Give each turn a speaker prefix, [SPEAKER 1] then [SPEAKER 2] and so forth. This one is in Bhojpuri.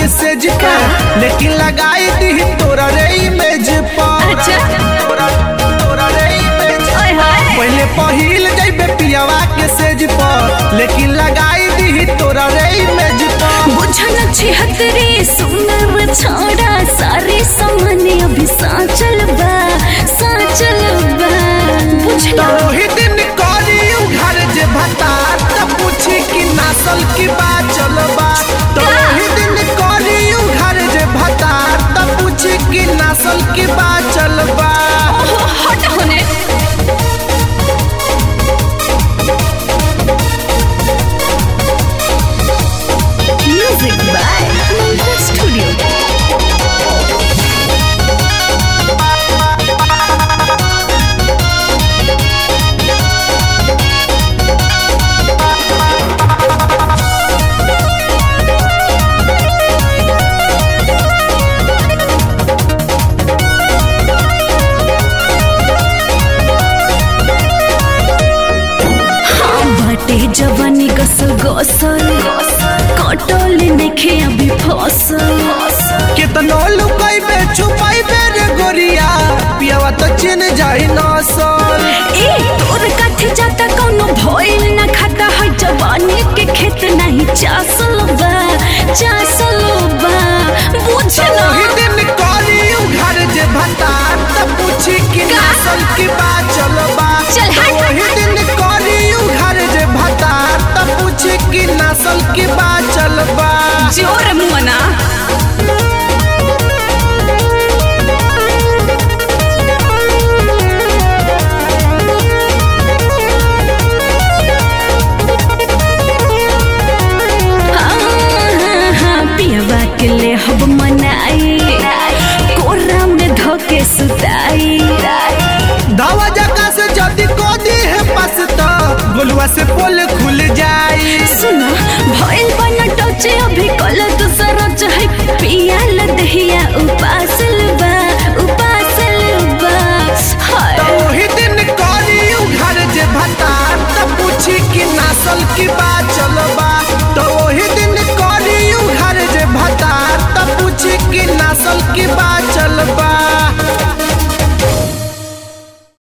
[SPEAKER 1] के सेज पर लेकिन लगाई दी तोरा रे इमेज पर
[SPEAKER 2] अच्छा।
[SPEAKER 1] तोरा तोरा रे इमेज
[SPEAKER 2] ओए होए
[SPEAKER 1] पहले पहिल जइबे पियावा के सेज पर लेकिन लगाई दी तोरा रे इमेज पर
[SPEAKER 2] बुझन छिहत्तरी सुनर छोड़ा सारे सामने अभी साचल बा साचल बा बुझला
[SPEAKER 1] ओही दिन करी घर जे भता त पूछी कि नसल की बात चलबा तो ओही दिन करी घर जे भता त पूछी कि नसल की बात चलबा
[SPEAKER 2] ओहो हट होने म्यूजिक बाय मंत्र स्टूडियो बाटे जवानी गसल गसल कटल नेखे अभी फसल
[SPEAKER 1] कितनो लुकैबे छुपैबे रे गोरिया पियावा तो चिन जाई नसल
[SPEAKER 2] ए तोर काथे जाता कौनो भइल ना खाता है जवानी के खेत नहीं चासल बा चासल बा बुझला
[SPEAKER 1] ओही दिन करी घर जे भता त पूछी कि
[SPEAKER 2] का?
[SPEAKER 1] नसल की बात चलबा
[SPEAKER 2] चल हट।
[SPEAKER 1] ओही दिन करी घर जे भता त पूछी कि नसल की बात चलबा
[SPEAKER 2] जोर मुअना पियवा के ले हब मनाई कोरा में धोके सुताई
[SPEAKER 1] दावा जका से जदी कोदी है पास त गोलुआ से पोल खुल जाई
[SPEAKER 2] सुनो भइल बन टचे अभी कल दूसरा चाहे पिया लदहिया उपासल बा उपासल बा
[SPEAKER 1] त
[SPEAKER 2] हाय
[SPEAKER 1] ओही दिन करी घर जे भता त पूछी कि नसल की बात चलबा त ओही दिन करी घर जे भता त पूछी कि नसल की बात चलबा